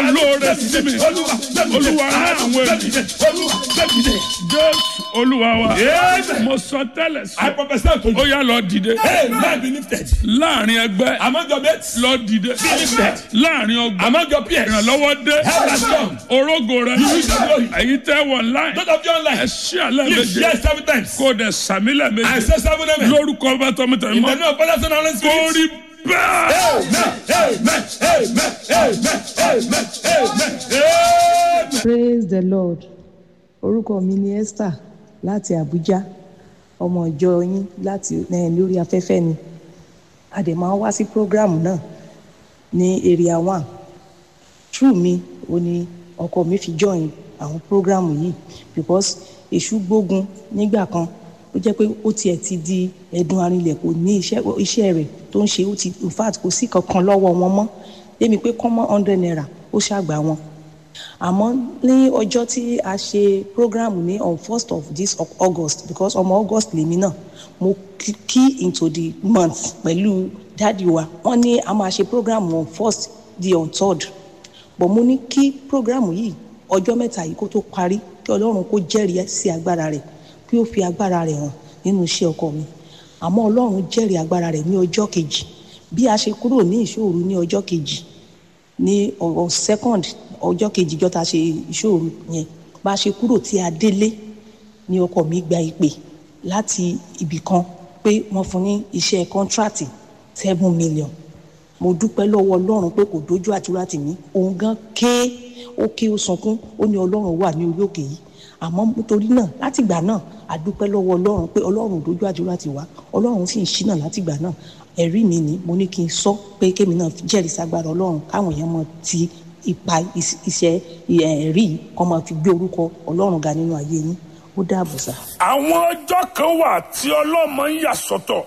olóore sí mi olúwa rán àwọn ènìyàn jésù olúwa wa Amen. mo sọ tẹ́lẹ̀ I sí prophesy to ó you. yá lọ dìde Hey, man be lifted. láàrin ẹgbẹ́ Among your mates, lọ dìde be lifted. láàrin ọgbà Among your peers, ìrànlọ́wọ́ dé help has come. orógo rẹ will see glory. èyí tẹ́ wọ̀ láì Those of you ẹ online, ṣí àlẹ́ lift méje yes seven times. kó o dẹ̀ sàmílẹ̀ I méje say seven amen. lórúkọ bá tọmọtọmọ In mọ́ the name of Father, Son, and Holy kó Spirit. rí bẹ́ẹ̀. Amen. Amen. Amen. Amen. Amen. Amen. Amen. praise the lord orúkọ mi ni esther láti abuja ọmọ ìjọ yín láti eh, lórí afẹ́fẹ́ ni a dẹ̀ máa ń wá sí program náà ní area one true mi ò ní ọkọ mi fi join àwọn program yìí because èṣù gbógun nígbà kan ó jẹ́ pé ó tiẹ̀ ti di ẹ̀dùn arinlẹ̀ kò ní iṣẹ́ iṣẹ́ rẹ̀ tó ń ṣe ó ti in fact kò sí kankan lọ́wọ́ wọn mọ́ èmi pé kọ́mọ́ hundred naira ó ṣàgbà wọn àmọ́ ní ọjọ́ tí a ṣe program ní on first of this of august because ọmọ august lèmi náà mo key- key into the month pẹ̀lú dáàdi wa wọ́n ní a máa ṣe program on first di on third but mo ní kí program yìí ọjọ́ mẹ́ta yìí kó tó parí kí ọlọ́run kó jẹ́rìí sí agbára rẹ̀ kí ó fi agbára rẹ̀ hàn nínú iṣẹ́ ọkọ mi àmọ́ ọlọ́run jẹ́rìí agbára rẹ̀ ní ọjọ́ kejì bí a ṣe kúrò ní ìṣòro ní ọjọ́ kejì ní ọ̀rọ̀ second ọjọ́ kejì jọta ṣe ìṣòro yẹn bá a ṣe kúrò tí a délé ní ọkọ mi gba ìpè láti ibì kan pé wọ́n fún ní iṣẹ́ kọ́ńtrátì seven million mo dúpẹ́ lọ́wọ́ ọlọ́run pé kò dójú àdúrà tì mí òun gan ké ó ké ó sunkún ó ní ọlọ́run wà ní orí òkè yìí àmọ́ nítorí náà látìgbà náà a dúpẹ́ lọ́wọ́ ọlọ́run pé ọlọ́run ò dójú àdúrà tì wá ọlọ́run sì ń ṣínà látìgbà náà ẹ̀rí mi ni mo ní kí n sọ pé kémi náà jẹ́rìí sagbára ọlọ́run káwọn èèyàn mọ ti ipa is- iṣẹ́ ẹ̀rí yìí kọ́ máa fi gbé orúkọ ọlọ́run ga nínú ayé yín ó dáàbò sá. àwọn ọjọ́ kan wà tí ọlọ́mọ ń yà sọ́tọ̀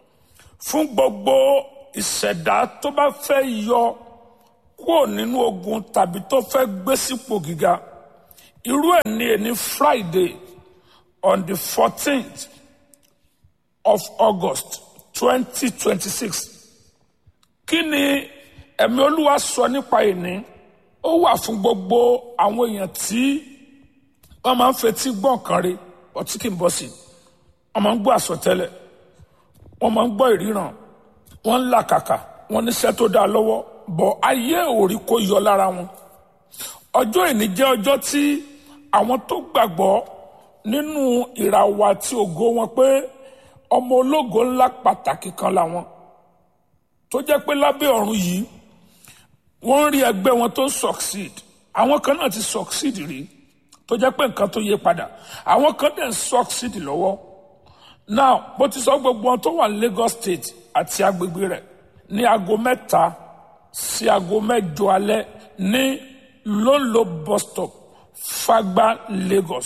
fún gbogbo ìṣẹ̀dá tó bá fẹ́ yọ kúrò nínú ogun tàbí tó fẹ́ gbé sípò gíga irú ẹ̀ ní ẹni friday on the fourteenth of august twenty twenty six kí ni ẹ̀mí olúwa sọ nípa ìní ó wà fún gbogbo àwọn èèyàn tí wọ́n máa ń fetí gbọ́ nǹkan rí ọtí kì í bọ́ sí i wọ́n máa ń gbọ́ àsọtẹ́lẹ̀ wọ́n máa ń gbọ́ ìríran wọ́n ń làkàkà wọ́n níṣẹ́ tó dáa lọ́wọ́ bọ̀ ayé òrí kó yọ lára wọn ọjọ́ ìní jẹ́ ọjọ́ tí àwọn tó gbàgbọ́ nínú ìràwọ̀ àti ògo wọn pé ọmọ ológo ńlá pàtàkì kan làwọn tó jẹ́ pé lábẹ́ ọ̀run yìí wọ́n ń rí ẹgbẹ́ wọn tó succeed àwọn kan náà ti succeed rí tó jẹ́ pé nǹkan tó yé padà àwọn kan dẹ̀ ń succeed lọ́wọ́ now bó ti sọ gbogbo wọn tó wà ní Lagos State àti agbègbè rẹ̀ ní aago mẹ́ta sí aago mẹ́jọ alẹ́ ní lóńlò bus stop Fagba Lagos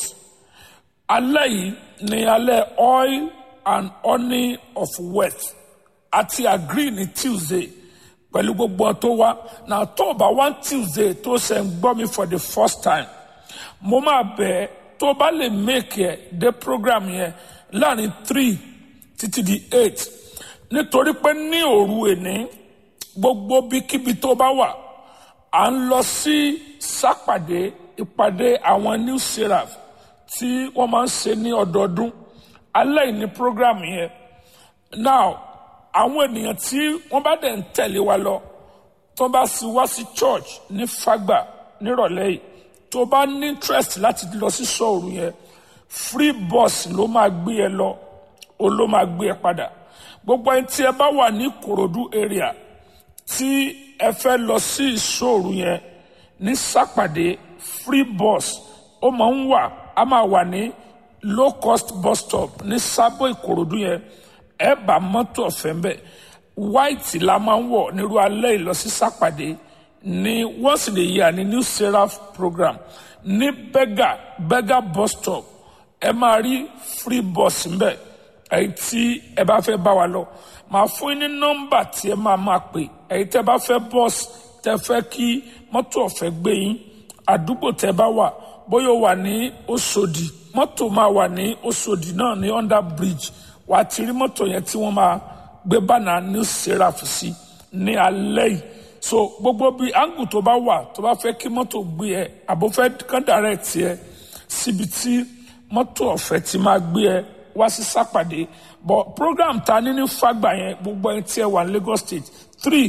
alẹ́ yìí ní alẹ́ oil and honey of wealth àti agree ní Tuesday pẹ̀lú gbogbo wọn tó wá na tó o bá wá Tuesday tó ṣe ń gbọ́ mi for the first time mo máa bẹ̀ ẹ́ tó o bá lè make ẹ̀ dé program yẹn láàrin three títí di eight nítorí pé ní òru èní gbogbo bíkíbi tó bá wà à ń lọ sí sápàdé ìpàdé àwọn new seraph tí wọ́n máa ń ṣe ní ọdọọdún alẹ́ yìí ní program yẹn now àwọn ènìyàn tí wọ́n bá dẹ̀ ń tẹ̀lé wa lọ tó bá sì wá sí church ní Fágbà nírọ̀lẹ́ yìí tó bá ní interest láti lọ sí sọ́ọ̀rù yẹn free bus ló máa gbé ẹ lọ o ló máa gbé ẹ padà gbogbo ẹni tí ẹ bá wà ní Ìkòròdú area tí ẹ fẹ́ lọ sí ìṣòro yẹn ní sápàdé free bus ó máa ń wà á máa wà ní low cost bus stop ní sábò ìkòròdú yẹn ẹ bá mọ́tò ọ̀fẹ́ ń bẹ̀ white la máa ń wọ̀ nírú alẹ́ ìlọsí sápàdé ní once in a year ní new seraph program ní bega bega bus stop ẹ máa rí free bus ń bẹ̀ èyí tí ẹ bá fẹ́ bá wa lọ màá fún yín ní nọ́mbà tí ẹ máa máa pè èyí tẹ́ bá fẹ́ bọ́ọ̀sì tẹ́ fẹ́ kí mọ́tò ọ̀fẹ́ gbé yín àdúgbò tẹ́ bá wà bóyá ó wà ní Òṣòdì mọ́tò máa wà ní Òṣòdì náà ní under bridge wà á ti rí mọ́tò yẹn tí wọ́n máa gbé bánà new seraph sí ní alẹ́ yìí so gbogbo bí áńgù tó bá wà tó bá fẹ́ kí mọ́tò gbé ẹ àbò fẹ́ kán direct ẹ síbi tí mọ́tò ọ̀fẹ́ ti máa gbé ẹ wá sí sápàdé but program ta ní ní fagbà yẹn gbogbo ẹni tí ẹ wà ní Lagos State three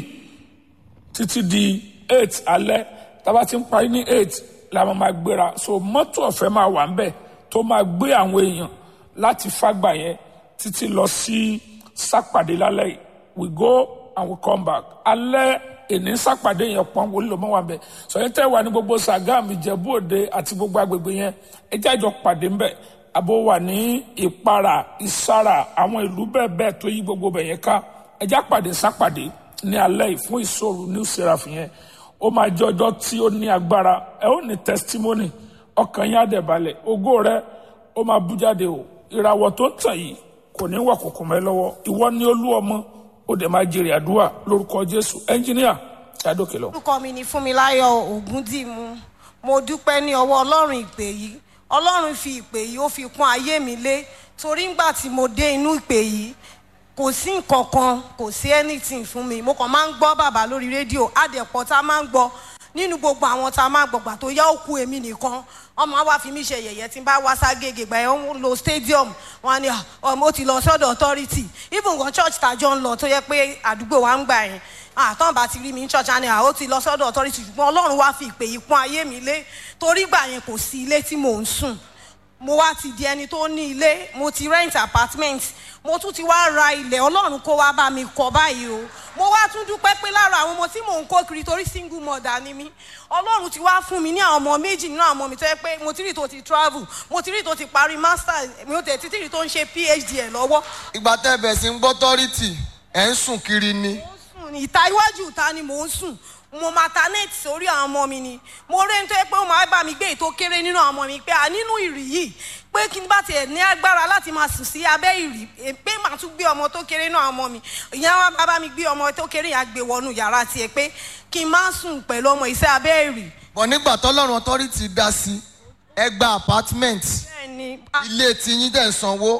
títí di eight alẹ́ tába ti ń parí ní eight la máa máa gbéra so mọ́tò ọ̀fẹ́ máa wà ńbẹ̀ tó máa gbé àwọn èèyàn láti fagbà yẹn títí lọ sí sápàdé lálẹ́ yìí we go and we come back alẹ́ èní sápàdé yẹn pọ́n wọlé ló mọ́ wà ńbẹ̀ sọyìn tẹ́ wà ní gbogbo Sàgámù Ìjẹ̀bú Òde àti gbogbo agbègbè yẹn ẹ jẹ́ àjọ pàdé ńbẹ̀ àbò wà ní Ìparà Ìsàrà àwọn ìlú bẹ́ẹ̀ bẹ́ẹ̀ tó yí gbogbo bẹ̀ yẹn ká ẹ jẹ́ àpàdé sápàdé ní alẹ́ yìí fún ìṣòro new seraph yẹn ó máa jẹ́ ọjọ́ tí ó ní agbára ẹ ó ní testimony ọkàn yín á dẹ̀ balẹ̀ ògo rẹ ó máa bú jáde o ìràwọ̀ tó ń tàn yìí kò ní wà kòkò mẹ́ lọ́wọ́ ìwọ ní olú ọmọ ó dẹ̀ máa jèrè àdúrà lórúkọ Jésù ẹnjìníà ṣàdókè lọ. orúkọ mi ni Fúnmiláyọ̀ Ògúndìmú mo dúpẹ́ ní ọwọ́ Ọlọ́run ìpè yìí Ọlọ́run fi ìpè yìí ó fi kún ayé mi lé torí ńgbà tí mo dé inú ìpè yìí kò sí nǹkan kan kò sí anything fún mi mo kàn máa ń gbọ́ bàbá lórí rédíò àdẹ̀pọ̀ tá a máa ń gbọ́ nínú gbogbo àwọn tá a máa gbọ̀gbà tó yá òkú èmi nìkan ọmọ wa fi mí ṣe yẹ̀yẹ́ tí n bá wá ságége gbà yẹn ń lo stadium wọn ni ọmọ ó ti lọ sọ́dọ̀ authority even gan church tàjọ ń lọ tó yẹ pé àdúgbò wa ń gbà yẹn àtọ́n bá ti rí mi ní church àná ó ti lọ sọ́dọ̀ authority ṣùgbọ́n ọlọ́run wá fi ìpè yìí pọ́n ayé mi lé torí gbà yẹn kò sí ilé tí mò ń sùn mo wá ti di ẹni tó ní ilé mo ti rent apartment mo tún ti wá ra ilẹ̀ ọlọ́run kó wá bá mi kọ́ báyìí o mo wá tún dúpẹ́ pé lára àwọn ọmọ tí mò ń kó kiri torí single mother ni mí ọlọ́run ti wá fún mi ní àwọn ọmọ méjì nínú àwọn ọmọ mi tó yẹ pé mo ti rí tó ti travel mo ti rí tó ti parí master mi ò tẹ̀ títí rí tó ń ṣe phd ẹ̀ lọ́wọ́. ìgbà tẹ́ ẹ bẹ̀ sí ń gbọ́ tọ́rìtì ẹ̀ ń sùn kiri ni. mo ń sùn ní ìta iwájú ìta ni mò ń sùn mo maternate sórí àwọn ọmọ mi ni mo rí ẹni tó yẹ pé ó máa bá mi gbé ètò kéré nínú àwọn ọmọ mi pé à nínú ìrì yìí pé kí n bá tiẹ̀ ní agbára láti máa sùn sí abẹ́ ìrì pé màá tún gbé ọmọ tó kéré nínú àwọn ọmọ mi ìyẹn wá bá bá mi gbé ọmọ tó kéré yẹn gbé wọnú yàrá tiẹ̀ pé kí n má sùn pẹ̀lú ọmọ ìṣe abẹ́ ìrì. bọ̀ nígbà tọ́lọ́run tọ́rìtì dá sí ẹ gba apartment bẹ́ẹ̀ ni ilé tiyín dẹ̀ ń sanwó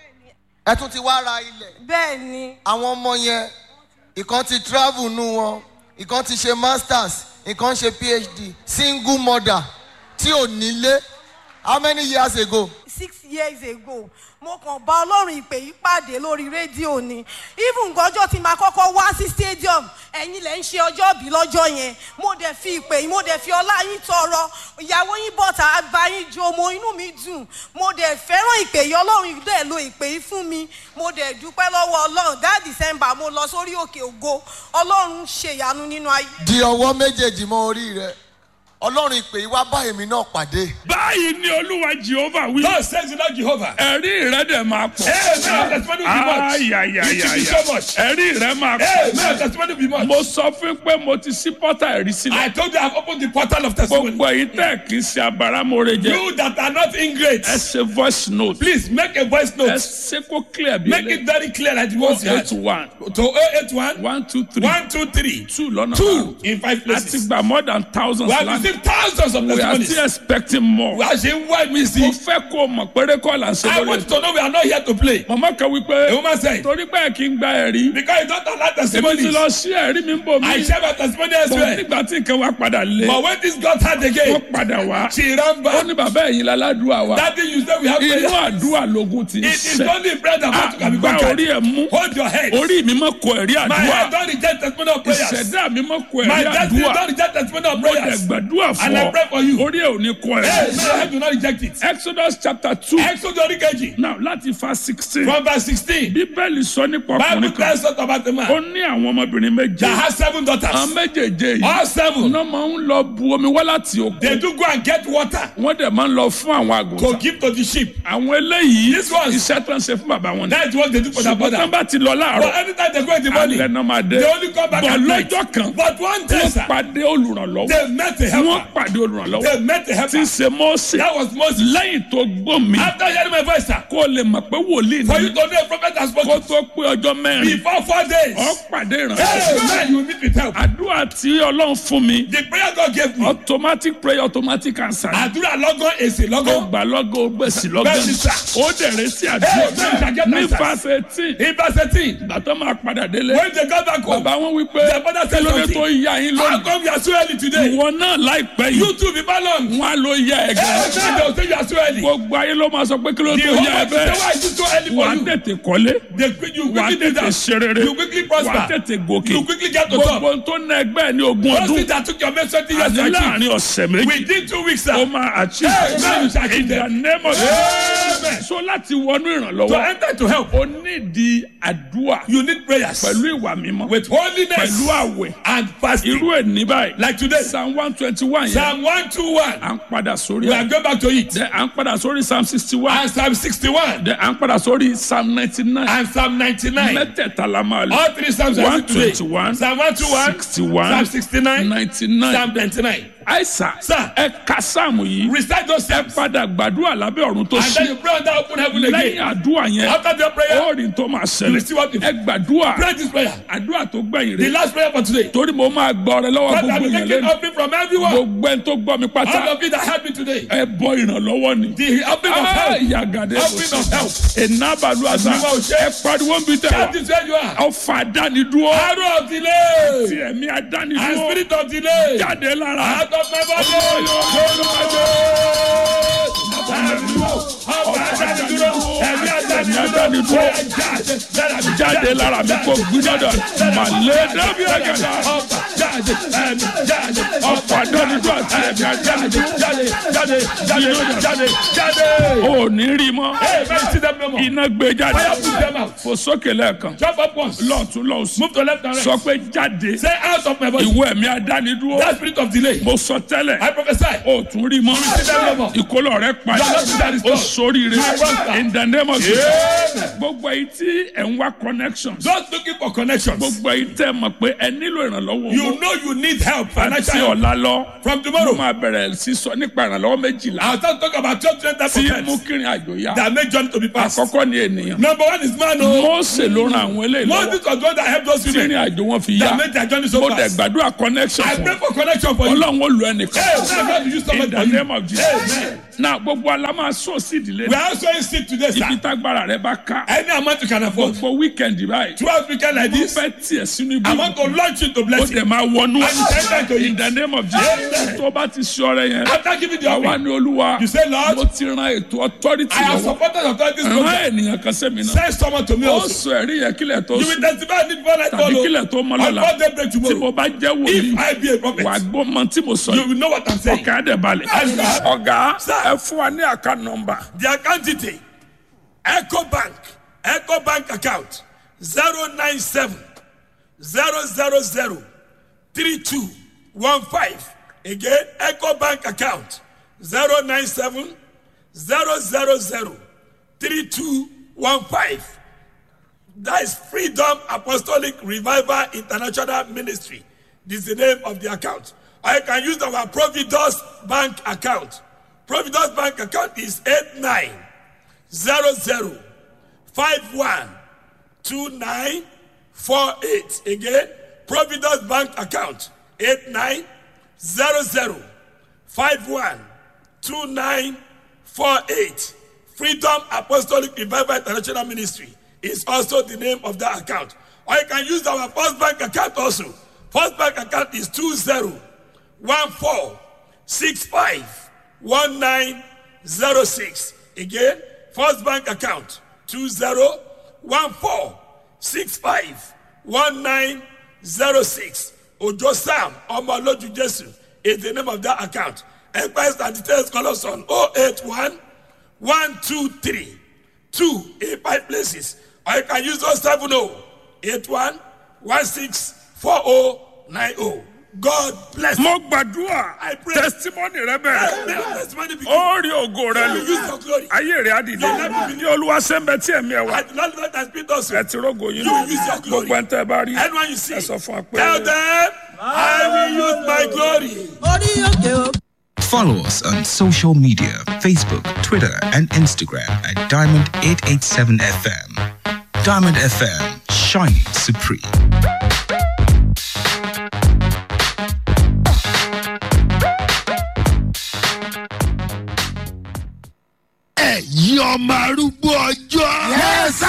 ẹ tún ti wá ra ilẹ̀ bẹ́ẹ̀ ni àwọn ọmọ yẹn ìkan ti travel nù wọn ìkan ti ṣe masters ìkan ṣe phd single mother tí ò nílé how many years ago. six years ago mo kàn bá ọlọ́run ìpè yìí pàdé lórí rédíò ni even gọjọ́ tí màá kọ́kọ́ wá sí stadium ẹ̀yin lẹ̀ ń ṣe ọjọ́ bí lọ́jọ́ yẹn mo dẹ̀ fi ìpè yìí mo dẹ̀ fi ọlá yín tọrọ ìyàwó yín bọ̀tà àgbà yín jo mo inú mi dùn mo dẹ̀ fẹ́ràn ìpè yìí ọlọ́run dẹ̀ lo ìpè yìí fún mi mo dẹ̀ dúpẹ́ lọ́wọ́ ọlọ́run that december mo lọ sórí òkè ògo ọlọ́run ṣèyanu nínú ayé. di ọwọ́ méjèèjì mọ́ orí rẹ ọlọ́run ìpè yìí wá bá èmi náà pàdé. báyìí ni olúwa jehova wí. God says to Lord Jehovah. ẹ̀rí rẹ̀ dẹ̀ máa pọ̀. Amen. Testimony will be much. You should be ayayayaya so much. ẹ̀rí rẹ̀ máa Amen. pọ̀. Testimony will be much. mo sọ fún pé mo ti ṣí pọ́tà ẹ̀rí I sílẹ̀. told you I've opened the portal of testimony. gbogbo èyí tẹ̀ kí n ṣe abáramọ̀rẹ́ jẹ. You that are not ingrate, ẹ ṣe voice note. please make a voice ẹ note. ṣe kó clear bí Make it very clear that you want eight to one to 081 one two three 123 two lọ́nà two in five a ti places. gba more than thousands We have land. received thousands of we are testimonies. still expecting more. We are saying why we mo see. fẹ́ kó o mọ̀ péré kọ́ là ń ṣe I lórí want you ètò. to know we are not here to play. màmá kan wí A pé woman said, torí pé kí n gba ẹ̀rí. because you don't allow èmi ti testimonies, lọ sí ẹ̀rí mi ń bò I mí. share my testimony bọ̀ elsewhere. nígbà tí nǹkan wa padà lé. But when this got hard wọ́n again, padà wá. she ran ó back. ní bàbá ẹ̀yin láládùúà wa. That thing you say we have inú prayer. àdúrà lógún ti ń It is sẹ̀. only bread and water can be àgbà conquered. orí ẹ̀ mú. Hold your head. orí mi mọ̀ kọ ẹ̀rí My head àdúrà. don't reject testimony of prayers. ìṣẹ̀dá mi mọ̀ kọ My ẹ̀rí destiny àdúrà. don't reject testimony of mo dẹ̀ prayers. gbàdúrà fún And I pray for you. ọ. orí ẹ̀ ò ní kọ Hey, ẹ̀rí. my head do not reject it. Exodus chapter two. Exodus oríkejì now láti fa sixteen. from verse sixteen. bíbélì sọ nípa Bible ọkùnrin kan. tells us about a ó man ní àwọn ọmọbìnrin méje. that has seven àwọn daughters. méjèèjé yìí. All seven. iná máa ń lọ bu omi wá láti They òkun. do go and get water wọ́n dẹ̀ máa ń lọ fún àwọn to àgùntàn. give to the sheep. àwọn eléyìí This ones- iṣẹ́ tó ń ṣe fún bàbá wọn ni. That is what they do for their ṣùgbọ́n tán brother. bá ti lọ But láàárọ̀ anytime they go in the morning, alẹ́ náà máa dé. they only come back bọ̀ at night. lọ́jọ́ kan But one day, wọ́n sir, pàdé olùrànlọ́wọ́ they met a wọ́n wọ́n helper. pàdé olùrànlọ́wọ́ They met the tí helper. ń ṣe mọ́ọ̀sì That was Moses. lẹ́yìn tó gbọ́ mi After hearing my voice, sir, kó o lè mọ̀ pé wòlíì for ni you to know a prophet has kó spoken tó pé ọjọ́ mẹ́rin before four days. ọ pàdé Hey, ìrànlọ́wọ́ man, you meet with help. àdúrà tí ọlọ́run fún mi The prayer God gave me. automatic prayer automatic answer Àdúrà lọ́gán èsì ó lọ́gán. gbà lọ́gọ́ ó gbèsì lọ́gọ́ Bẹ́ẹ̀ni, sir. ó dẹ̀rẹ̀ sí Hey, àdúrà man, get ní answers. verse eighteen In verse 18, ìgbà tó máa padà délé when they got back home, bàbá wọn wí pé Their father said kí ló dé something. tó yá yín how lónìí come you are so early today? ìwọ náà láìpẹ́ You yìí too be balanced. wọn á ló yá ẹ Hey, gan man, they will say you are so early. gbogbo ayé ló máa sọ pé kí ló The tó whole yá ẹ world say, bẹ́ẹ̀ why is it so early wà á for you? tètè kọ́lé They quick, you wà á quickly do tètè that. ṣe rere You quickly wà á prosper. tètè gòkè You quickly get to top. gbogbo tó ná ẹgbẹ́ ẹ̀ ní ogún Those ọdún things that took your mate 20 years to àti achieve. láàrin ọ̀sẹ̀ méjì Within two weeks, ó sir. máa achieve Hey, man, you shall achieve in the them. name of Amen. so láti wọnú To ìrànlọ́wọ́ enter to help, ó nídìí àdúrà you need prayers pẹ̀lú ìwà mímọ́ with holiness pẹ̀lú àwẹ̀ and fasting. irú ẹ̀ ní báyìí Like today, psalm one twenty one yẹn Psalm 121. à ń padà sórí We ẹ̀ are going back to it. Then à ń padà sórí psalm sixty one And Psalm 61 Then à ń padà sórí psalm ninety nine and Psalm 99. mẹ́tẹ̀ẹ̀ta la máa lò All three Psalms are used today. 121, Psalm 121, 61, Psalm 69, ninety nine Psalm 99. àìsàn Sir. ẹ ka sáàmù yìí Recite those ẹ Psalms. padà gbàdúrà lábẹ́ ọ̀run tó And then ṣí you pray under open heaven lẹ́yìn again. àdúrà yẹn After the prayer, ó rí tó máa you ṣẹlẹ̀ see what it ẹ gbàdúrà Pray this prayer. àdúrà tó gbẹ̀yìn The rẹ̀ last prayer for today. torí mo máa gbọ́ ọrẹ lọ́wọ́ God, gbogbo I'm yẹn taking lẹ́nu offering from everyone. gbogbo ẹni tó gbọ́ mi pátá All of you that helped me today. ẹ bọ ìrànlọ́wọ́ ni. The offering of Ah, help. yàgàdé Offering of help. ìnábàlú àṣà Àdúrà òṣè. ẹ pariwo ń bi tẹ That wa is where you are. ọfà dánidúró Arrow of delay. ti ẹ̀mí And adánidúró spirit of delay. jáde lára Out of my body. jáde lára mi kò gbúdọ̀dọ̀ màlẹ́ dábì àgàdà ọfà dánidúró àti ẹ̀mí adánidúró ò ní rí mọ́ iná gbé jáde fò sókè lẹ́ẹ̀kan Jump up once. lọ́ọ̀tún lọ́ọ̀sùn Move to left and sọ right. pé jáde Say out of my body. ìwọ ẹ̀mí adánidúró That spirit of delay. mo sọ tẹ́lẹ̀ I prophesy. o tún rí mọ́ ìkólọ rẹ padà o sóríire in the name of Jesus gbogbo èyí tí ẹ̀ ń wá connection Just looking for connections. gbogbo èyí tẹ́ mọ̀ pé ẹ nílò ìrànlọ́wọ́ You owó know you need help. àti Financial help. ọ̀la lọ From mo tomorrow. máa bẹ̀rẹ̀ sí sọ nípa ìrànlọ́wọ́ méjìlá I'll start talking about twelve different types of tí help mú kírin àjò yá that make journey to be passed. àkọ́kọ́ ni ènìyàn Number one is man. Oh, Mósè ló ran àwọn eléyìí lọ́wọ́ Moses was the one that helped those tí women ìrìn àjò wọn fi yá that made their journey so mo dẹ̀ fast. gbàdúrà connection I fún pray for connection for you. ọlọ́run ó lu ẹnìkan Hey, now God will use in somebody the for you. name of Jesus Amen. na gbogbo alamọ sọ sí ìdílé We are also in sick today, ibi sir. tágbára rẹ bá ká Any amount you can afford. gbogbo weekend báyìí Twelve weekend like mo this. fẹ́ tiẹ̀ sínú ibi I want to launch you to ó bless you. dẹ̀ máa wọnú And enter to in it. the name of Jesus Amen. tó bá ti ṣe ọrẹ yẹn After giving the àwa offering, ni olúwa you say, Lord, mo ti ran ètò authority I have lọ́wọ́ supported authorities program. rán ènìyàn kan sẹ́mi náà Send someone to me ó also. sọ ẹ̀rí yẹn kílẹ̀ tó You will sùn testify need before I tàbí follow. kílẹ̀ tó mọ́ On lọ́la God daybreak tí tomorrow. mo bá jẹ́ wòlíì If I be a prophet, wà gbọ́ mọ tí mo sọ you yìí will know what I'm saying. ọ̀gá dẹ̀ balẹ̀ Amen. ọ̀gá Sir. ẹ fún wa ní àká nọmba The account detail Echo Bank Echo Bank account zero nine seven zero zero zero three two one five again Echo Bank account zero nine seven zero zero zero three two one five that is Freedom Apostolic Revival International Ministry this is the name of the account or you can use our Providence Bank account Providence Bank account is eight nine zero zero five one two nine four eight again Providence Bank account eight nine zero zero five one two nine four eight Freedom Apostolic Revival International Ministry is also the name of that account or you can use our First Bank account also First Bank account is two zero one four six five one nine zero six again First Bank account two zero one four six five one nine zero six Ojo Sam Omoloju Jesu is the name of that account. Enquiries and details call us on 081 123 2 in five places. Or you can use 070 81 16 4090. God bless mo you. gbàdúrà I pray. testimony rẹ bẹ̀rẹ̀ May your testimony be ó rí ògo rẹ You lò use your glory. ayé rẹ á dìde ní olúwa sẹ́ńbẹ́ tí ẹ̀mí ẹ̀ wá And Lord, let us speak also. ẹ ti rógo yín You lò use your glory. gbogbo ẹ̀ ń tẹ́ ẹ bá rí Anyone you see, ẹ sọ fún wa pé tell them, I will use my glory. Follow us on social media Facebook, Twitter, and Instagram at Diamond887FM. Diamond FM, shining supreme. ẹ̀yin ọmọ arúgbó ọjọ́. yẹ́sà.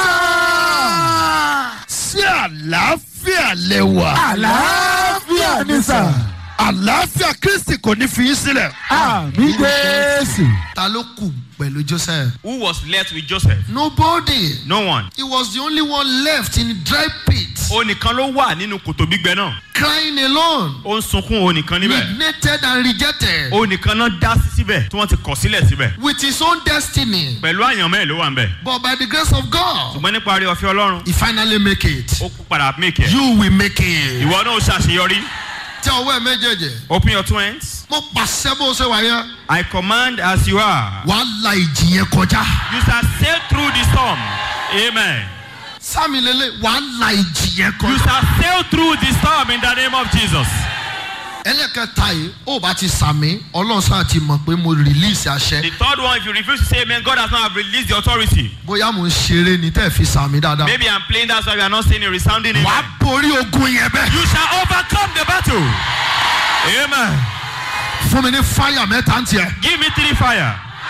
sí àlàáfíà lẹ́wà. àlàáfíà ni sà. àlàáfíà kristi kò ní fi yín sílẹ̀. àmì jésù. ta ló kù pẹ̀lú joseph. Who was left with Joseph? nobody. No one. he was the only one left in dry pit. Ó nìkan ló wà nínú kòtò gbígbẹ náà. crying alone. Ó ń sunkún ó nìkan níbẹ̀. neglected and rejected. Ó nìkan náà dá sí síbẹ̀ tí wọ́n ti kọ̀ sílẹ̀ síbẹ̀. with his own destiny. Pẹ̀lú àyànmọ́ ẹ̀ ló wà ń bẹ̀. but by the grace of God. Ṣùgbọ́n nípa rí ọ̀fẹ́ Ọlọ́run, he finally make it. ó padà make it. you will make it. Ìwọ náà ó ṣàṣeyọrí. tẹ ọwọ́ ẹ méjèèjì. Open your two hands. mo pàṣẹ bó ṣe wà yẹn. I command as you are. wàá la ìjì yẹn kọjá. You shall sail through the storm. Amen. sámi lele wàá la ìjì yẹn You kọjá. shall sail through the storm in the name of Jesus. ẹlẹ́kẹta yìí ó bá ti sàmì ọlọ́run sáà ti mọ̀ pé mo release The àṣẹ. third one, if you refuse to say amen, God has not released the authority. bóyá mo ń ṣeré ni tẹ́ ẹ fi sàmì dáadáa. Maybe I'm playing, that's why we are not saying a resounding wàá amen. borí ogun yẹn bẹ́ẹ̀. You shall overcome the battle. Amen. fún mi ní fáyà mẹ́ta ń tiẹ̀. Give me three fire.